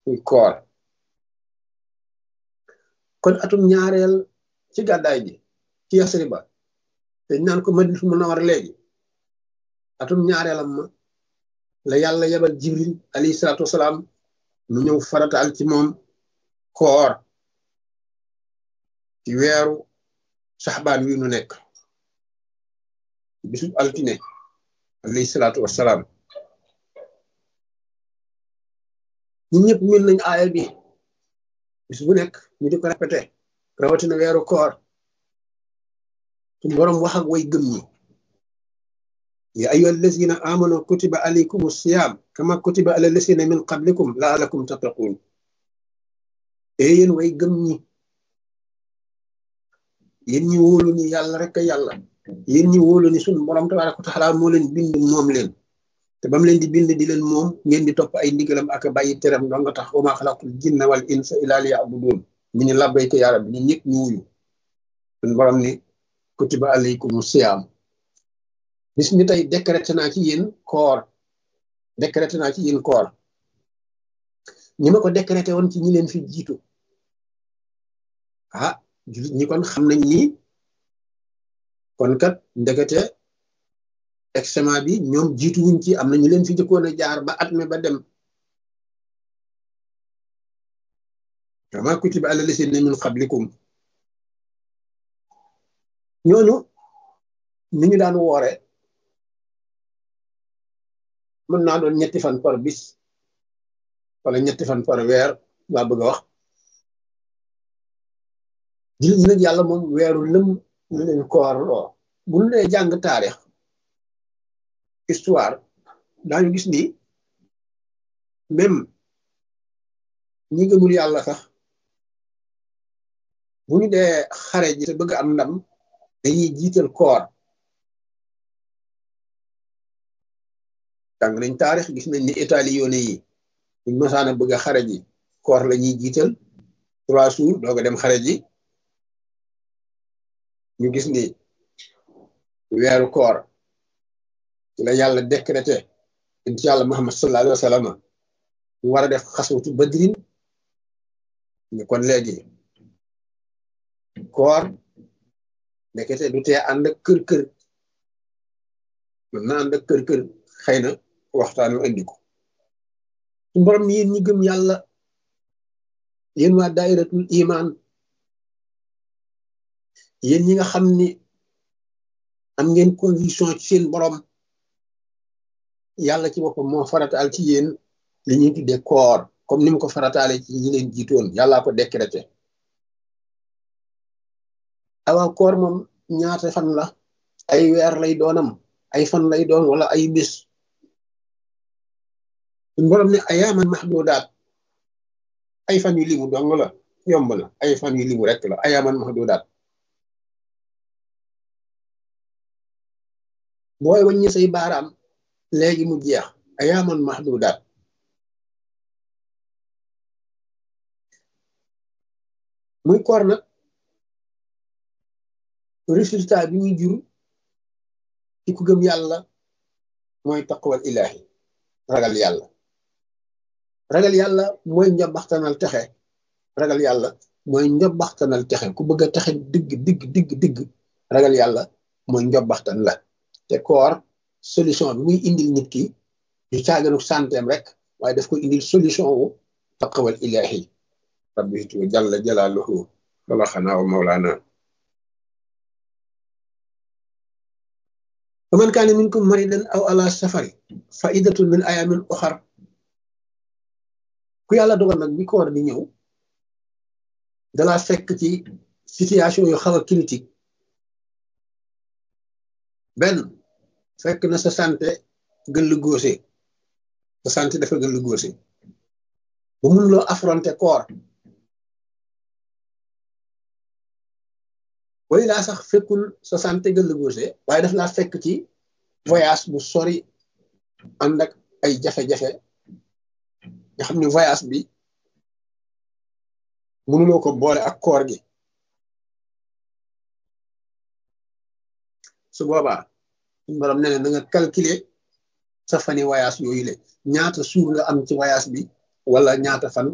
muy koor kon atum ñaareel ci gàddaay gi ci Yasriba te naan ko Madinatu Munawwara léegi atum ñaareelam ma la yàlla yebal Jibril alayhi salaatu wasalaam mu ñëw farataal ci moom koor ci weeru saxbaan wi nu nekk bisub altine alayhi salaatu wasalaam ñun ñëpp min nañ aaya bi bis bu nekk ñu di ko répété rawatina weeru koor suñu boroom wax ak way gëm ñi ya ayyuha allazina amanu kutiba alaykum siyam kama kutiba ala allazina min qablikum laalakum tattaqun e yéen way gëm ñi yéen ñi wóolu ni yàlla rek a yàlla yéen ñi wóolu ni suñu borom tabaraka wa taala moo leen bind moom leen te ba mu leen di bind di leen moom ngeen di topp ay ndigalam ak bàyyi teram doo nga tax wa maa xalaqtul jinna wal insa illa liya'budun ñu ne labbayka yaa rabbi ñu ñëpp ñu wuyu suñu borom ni kutiba alaykum siyaam bis ni tey décrété naa ci yéen koor décrété naa ci yéen koor ñi ma ko décrété woon ci ñi leen fi jiitu ah jullit ñi kon xam nañ ni kon kat ndekete examen bi ñoom jiitu wuñ ci am na ñu leen fi jëkkoon a jaar ba at me ba dem kama kutiba ala lasina min qablikum ñooñu ni ñu daan woore mën naa doon ñetti fan par bis wala ñetti fan par weer laa bëgg a wax jullit ñi nag yàlla moom weeru lëm ñu leen koor loo bu ñu dee jàng taarix histoire daañu gis ni même ñi gëmul yàlla sax bu ñu dee xare ji te bëgg am ndam dañuy jiital koor jàng nañ taarix gis nañ ni Italie yoone yi buñ masaana bëgg a xare ji koor la ñuy jiital trois jours doog a dem xare ji ñu gis ni weeru koor ci la yàlla décrété incha yàlla Muhammad sallallahu alayhi wa sallam mu war a def xaswatu badrin ñu kon léegi koor nekkete du tee ànd ak kër kër mën na ànd ak kër kër xëy na waxtaan wi indi ko su borom yéen ñi gëm yàlla yéen waa dairatul iman yéen ñi nga xam ni am ngeen conviction ci seen borom yàlla ci boppam moo farataal ci yéen li ñuy tuddee koor comme ni mu ko farataale ci ñi leen jiitoon yàllaa ko décrété awaa koor moom ñaata fan la ay weer lay doonam ay fan lay doon wala ay bis suñ borom ne ayaaman mahdudaat ay fan yu limu dong la yomb na ay fan yu limu rek la ayaaman mahdudaat booy wàññi say baaraam léegi mu jeex ayaaman mahdudaat muy koor nag résultat bi muy jur ci ku gëm yàlla mooy taqwal ilahi ragal yàlla ragal yàlla mooy njobaxtanal texe ragal yàlla mooy njobaxtanal texe ku bëgg a texe digg digg digg digg ragal yàlla mooy njobaxtan la te koor solution bi muy indil nit ki du caaganu santeem rek waaye daf ko indil solution wu taqwal ilahi rabbitu jalla jalaaluhu wala xanaa wa mawlaana faman kaane minkum maridan aw ala safari fa iddatun min ayamin oxar ku yàlla dogal nag bi koor di ñëw dalaa fekk ci situation yu xaw a critique benn fekk na sa santé gën lu góose sa santé dafa gën lu góose ba mun loo affronter koor way laa sax fekkul sa santé gën lu góose waaye daf laa fekk ci voyage bu sori ànd ak ay jafe-jafe nga xam ne voyage bi mënuloo ko boole ak koor gi su boobaa suñu borom nee na nga calculer sa fani voyage yooyu le ñaata suur nga am ci voyage bi wala ñaata fan